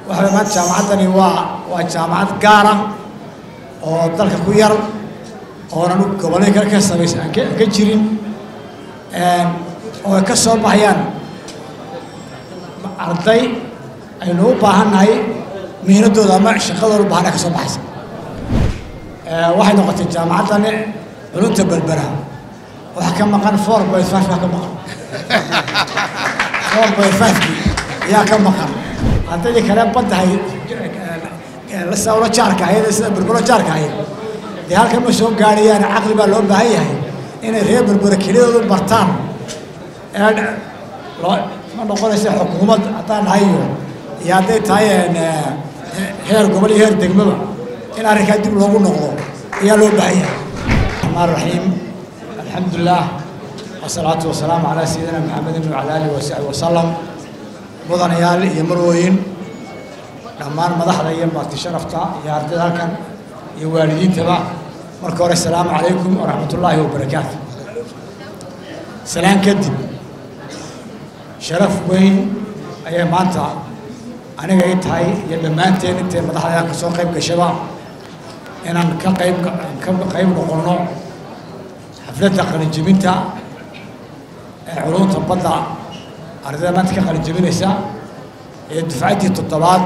waxaa maanta jaamacaddani waa waa jaamacad gaara oo dalka ku yar oonan gobolladii kale ka samaysa aan ka- aan ka jirin oo ay ka soo baxayaan arday aynu u baahannahay mihnadooda ama shaqadooda u baahan ay ka soo baxaysa waxay noqotay jaamacaddani culunta berbera waxa ka maqan four point five baa ka maqan four point five-kii ayaa ka maqan ardaydii kale baddahay lasawlo jaarka ahayd sida berbero jaarka ahayd dee halkan ma soo gaadhayaan caqli baa loo baahan yahay inay reer berbera keliyadoodu bartaan ee loo ma noqonaysa xukuumad haddaan nahay iyo iyo hadday tahay heer gobol iyo heer degmaba in arrinkaa dib loogu noqdo ayaa loo baahan yahay الرحمن الرحيم الحمد لله والصلاة والسلام على سيدنا محمد وعلى آله وصحبه وسلم مدنيال iyo marwooyin dhammaan madaxda iyo marti sharafta iyo ardayda halkan iyo waalidiintaba marka hore asalaamu calaykum waraxmat ullaahi wabarakaatu salaan kadib sharaf weyn ayay maanta aniga i tahay iyo dhammaanteen intay madaxda ka soo qayb gashaba inaan ka qayb ka qayb noqonno xafladda qalinjebinta ee culunta badda ardayda maanta ka qalinjebinaysa ee dufcaddii toddobaad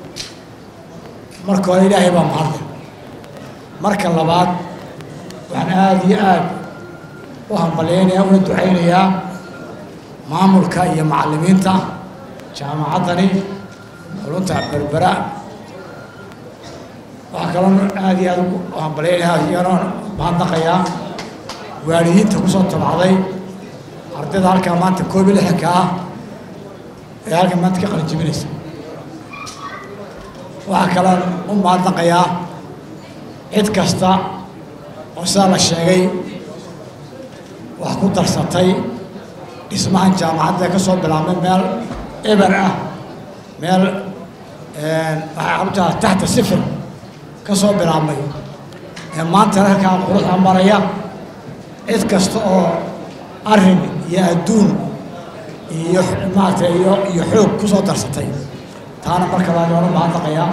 marka hore ilaahay baa mahadle marka labaad waxaan aada iyo aad u hambalyaynayaa una ducaynayaa maamulka iyo macallimiinta jaamacaddani culunta berbera waxaa kaloo aada iyo aada u hambalyaynaya iyagana mahadnaqayaa waalidiinta kusoo tabacday ardayda halkaa maanta koob iyo lixanka ah ee halkan maanta ka qalinjebinaysa waxaa kaloo u mahadnaqayaa cid kasta oo sidaa la sheegay wax ku darsatay dhismahan jaamacadda ka soo bilaabmay meel eber ah meel waxaa abtaa taxta sifir ka soo bilaabmay ee maanta halkaa quruxda maraya cid kasta oo arrin iyo adduun iyo maaragtay iyo iyo xoog ku soo darsatay taana marka labaad waan u mahadnaqayaa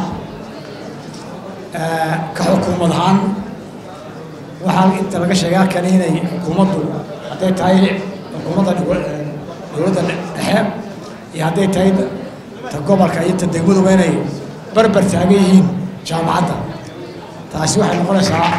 ka xukuumad ahaan waxaa inta laga sheegay halkan inay xukuumaddu hadday tahay xukuumadda dowladda dhexe iyo hadday tahay ta gobolka iyo ta degmaduba inay barbar taagan yihiin jaamacadda taasi waxay noqonaysaa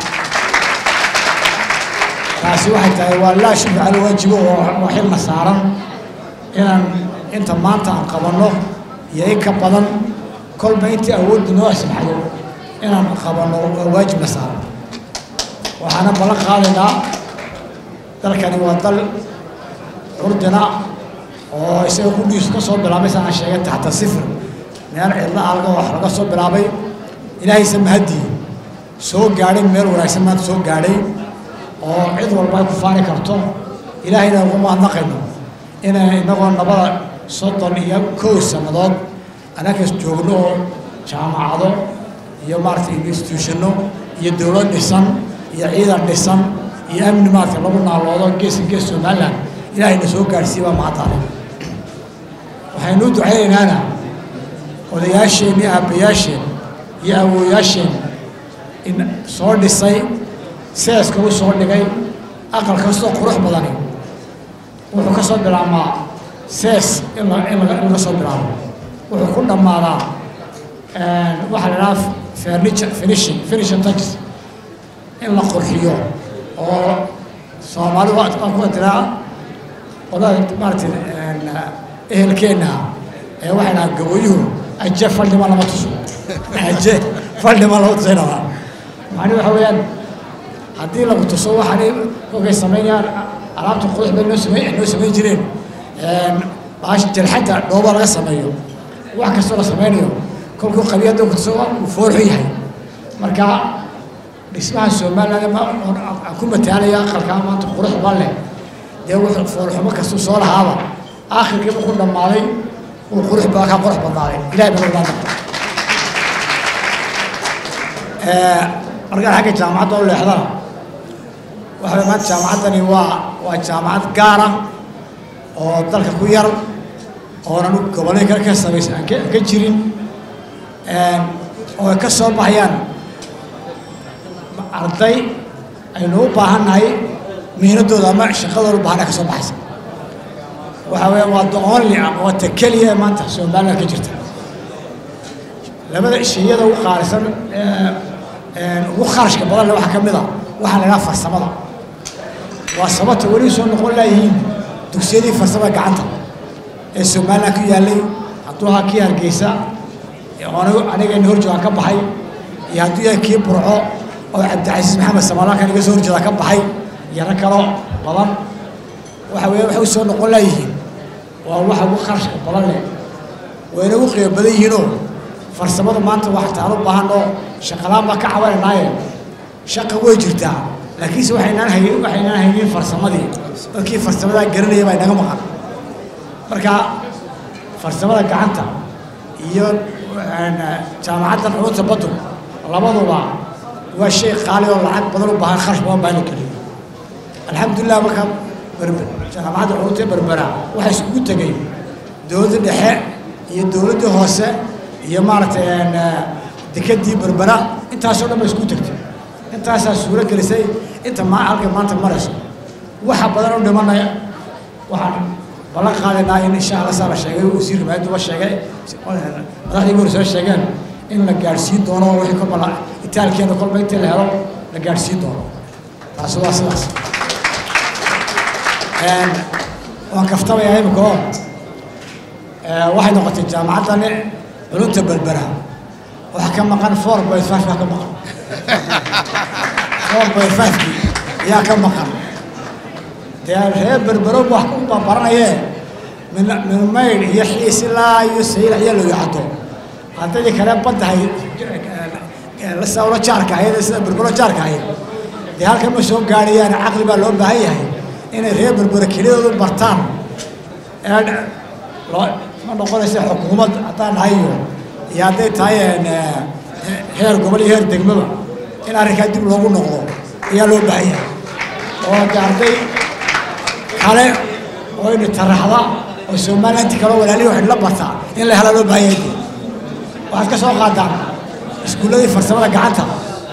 taasi waxay tahay waa laa shubha cala waajibo oo xilna saaran inaan inta maanta aan qabanno iyo in ka badan kolba intii awoodda noo asbaxdo inaan qabanno waa waajibna saaran waxaana ballan qaadaynaa dalkani waa dal curdina oo isaga qudhiisu ka soo bilaabay saan sheegay taxta sifir meel cidla alga wax laga soo bilaabay ilaahaysa mahadii soo gaadhay meel wanaagsan maanta soo gaadhay oo cid walba ay ku faani karto ilaahayna ugu mahadnaqayno inay inagoo nabada soddon iyo kow sannadood annagas joogno oo jaamacado iyo maaragtay institutionno iyo dowlad dhisan iyo ciidan dhisan iyo amni maaragtay lagu naaloodo geeska gees somaliland ilaahayna soo gaadhsiiya baa mahadtaale waxaynu u ducaynaynana odayaasheen iyo aabbayaasheen iyo awooyaasheen in soo dhisay seeska u soo dhigay aqal kastoo qurux badani wuxuu ka soo bilaabmaa sees in la in laga in laga soo bilaabo wuxuu ku dhammaadaa waxaa la idhaha furniture finishing finishing touches in la qurxiyo oo soomaalidu waa ku tiraa qolada maaragtay ehelkeenna ee waxay dhahaa gaboyuhu aje faldhima lama tuso aje faldhima lama tuso dhahaa macni waxa weeyaan haddii lagu tuso waxaanay kolkay samaynayaan alaabta qurux bay noo samayn noo samayn jireen baash jarxadda dhooba laga sameeyo wax kastoo la samaynayo kolkuu qabiyadda ku tuso uu foorxu yahay marka dhismaha somaliland aan ku mataalaya aqalkaa maanta qurux ba leh dee wuxuu foolxumo kastuu soo lahaaba aakhirkii markuu dhammaaday uu qurux baa kaa qurux badnaaday ilahay baa lagu markaan xagga jaamacadda u leexdana waxaa maanta jaamacaddani waa waa jaamacad gaara oo dalka ku yar oonan gobolladii kale ka samaysa aan ka aan ka jirin oo ay ka soo baxayaan arday aynu u baahannahay mihnadooda ama shaqadooda u baahana ka soo baxaysa waxa weya waa the only aqoonta keliya ee maanta somaliland ka jirta labada shayada ugu qaalisan ugu kharashka badan le waxaa ka mid a waxaa la idhaha farsamada waa sababta weli soo noqon laayihiin dugsiyadii farsamada gacanta ee somaliland ku yaallay hadduu ahaa kii hargeysa anigayna horjoogaan ka baxay iyo hadduu yahay kii burco oo cabdicasiis maxamed samaalaka naga soo horjeeda ka baxay iyo rag kaloo badan waxa weye waxay u soo noqon laayihiin waa waxa ugu kharashka badan leh wayna ugu qiimo badan yihiinoo farsamada maanta waxtaan u baahanoo shaqalaan baa ka cabananaaye shaqa way jirtaa laakiinse waxaynaan hayn waxaynaan haynin farsamadii dadkii farsamadaa garanaya baa inaga maqan marka farsamada gacanta iyo jaamacaddan culunta baddu labaduba waa shay qaali oo lacag badan u baahan kharash badan baa la geliyo alxamdulilah marka jaamacadda culunta berbera waxaa iskugu tegay dowladda dhexe iyo dowladdii hoose iyo maaragtay dekadii berbera intaasoo dhan ba isku tegtay intaasaa suuro gelisay inta ma halka maanta marayso waxa badan u dhimanaya waxaan ballan qaadaynaa in insha allah saa la sheegay wasiirka maayadduba sheegay madaxdii hore soo sheegeen in la gaadhsiin doono wixii kolba la itaalkeena kolba intii la helo la gaadhsiin doono taasi waa sidaas waan kaftabayaa imika oo waxay noqotay jaamacaddani culunta berbera waxa ka maqan four point five baa ka maqan four point five-kii ayaa ka maqan dee reer berbero wax ku babaranayee min min maydh iyo xiis ilaa iyo sayil ayaa loo yacdo ardaydii kale baddahay lasawlo jaarka ahayd sida berbero jaarka ahayd dee halkan ma soo gaadhayaan caqli baa loo baahan yahay inay reer berbero keliyadoodu bartaan ee loo ma noqonaysa xukuumad haddaan nahay iyo iyo hadday tahay heer gobol iyo heer degmaba in arrinkaa dib loogu noqdo ayaa loo baahan yahay oo de arday kale oo ina taraxda oo somalilanti kale oo walaalihi waxay la bartaa in la hela loo baahan yahay waxaad ka soo qaadaan iskuulladii farsamada gacanta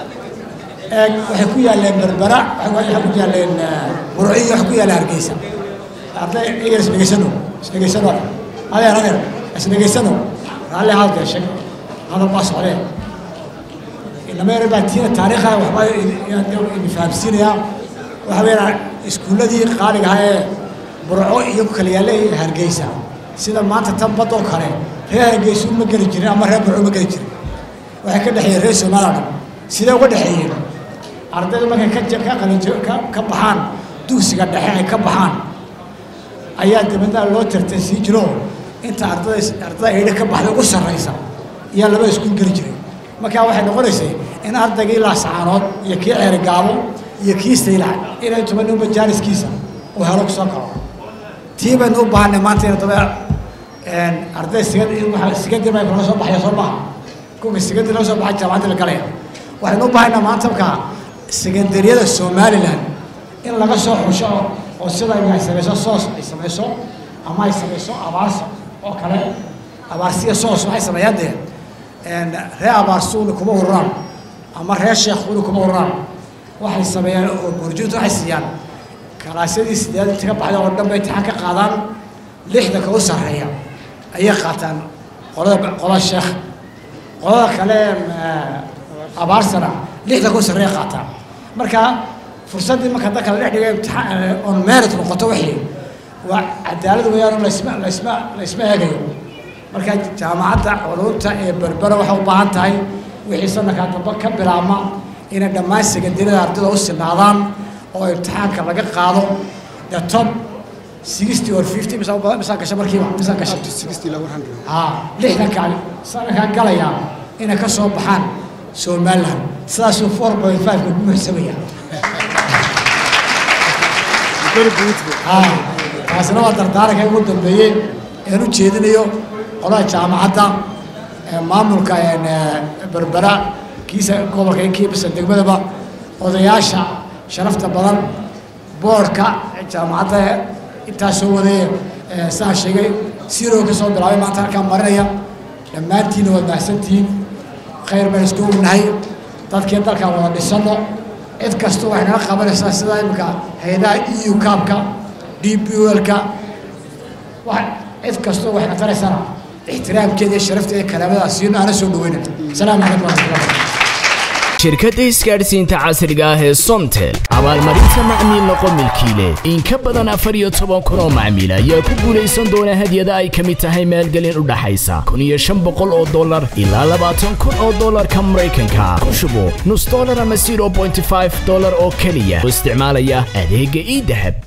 ee waxay ku yaalleen berbera waxay ku yaalleen burciyo waxay ku yaalleen hargeysa arday igan isdhegeysano isdhegeysano adeer adeer isdhegeysano raalli hadal sheeg hadal baa socdee inama yar baa tiina taariikha waxbaa idin fahamsiinayaa waxa weeyaan iskuulladii qaaliga ahaa ee burco iyo ku kala yaallay hargeysa sida maanta tan badoo kale reer hargeysa uma geli jirin ama reer burco uma geli jirin waxay ka dhexeeyeen reer somaliland sidee uga dhexeeyeen ardayda markay ka ka qalin ka baxaan dugsiga dhexe ay ka baxaan ayaa dibadna loo tartan sii jiro inta ardada ardada eedha ka baxday ugu sarraysa ayaa laba iskuul geli jiray markaa waxay noqonaysay in ardaygii laasacaanood iyo kii ceerigaabo iyo kii saylac inay tuban ninba jaaniskiisa uu helo ku soo galo tii baynu u baahanay maanta ina daba arday sigad sigadii bay kala soo baxaya soo maaha kuwa sigadii laga soo baxay jaamacadii la galaya waxaynu u baahanaa maanta markaa sekandariyada somaliland in laga soo xusho oo sida ay samayso soos ay samayso ama ay samayso abaarsa oo kale abaarsiya soos waxay sameeyaan dee reer abaarsuuna kuma ururaan ama reer sheekhuuna kuma ururaan waxay sameeyaan oo burjuunta waxay siiyaan kalaasyadii sideed inta ka baxda oo dhan bay imtixaan ka qaadaan lixda ka u sarreeya ayay qaataan qolada qolada sheekh qolada kale abaarsana lixda ka u sarreeya qaataan marka fursaddii marka dadka la dhex dhigay imtixaan on merit noqoto wixii waa cadaalad weeyaan laysma laysma laysma eegayo marka jaamacadda culumta ee berbera waxay u baahan tahay wixii sanadkaa dambe ka bilaabma inay dhammaan sekandariyada ardayda u sinaadaan oo imtixaanka laga qaado the top sixty or fifty misa misaa gasha markiiba misaa gasha haa lixdanka sanadkaa galaya inay ka soo baxaan somaliland sidaasuu four point five-ka ku muxsamaya haa taasina waa dardaaranka ugu dambeeyey ean u jeedinayo qolada jaamacadda maamulka berbera kiisa gobolka iyo kiibasa degmadaba odayaasha sharafta badan boorka jaamacadda intaa soo wadaya saa sheegay siroo ka soo bilaabay maanta halkaa marinaya dhammaantiina waad mahadsantihiin khayr baan isku ognahay dadkii dalkan wada dhisano cid kasta waxay naga qabanaysaa sida imika hay-adaha eu kaabka d b lka cid kastoo waxay naqanaysana ixtiraamkeeda iyo sharafteeda kalaamadaas siino aana soo dhaweyna asalaamu calaykum waraxmatullahi shirkadda isgaadhsiinta casriga ah ee somtel abaalmarinta macmiil noqo milkiile in ka badan afar iyo toban kun oo macmiil ayaa ku guulaysan doona hadyada ay ka mid tahay maalgelin u dhaxaysa kun iyo shan boqol oo dollar ilaa labaatan kun oo dollarka maraykanka ku shubo nus dollar ama zero bointy five dollar oo keliya oo isticmaalaya adeegga ii dahab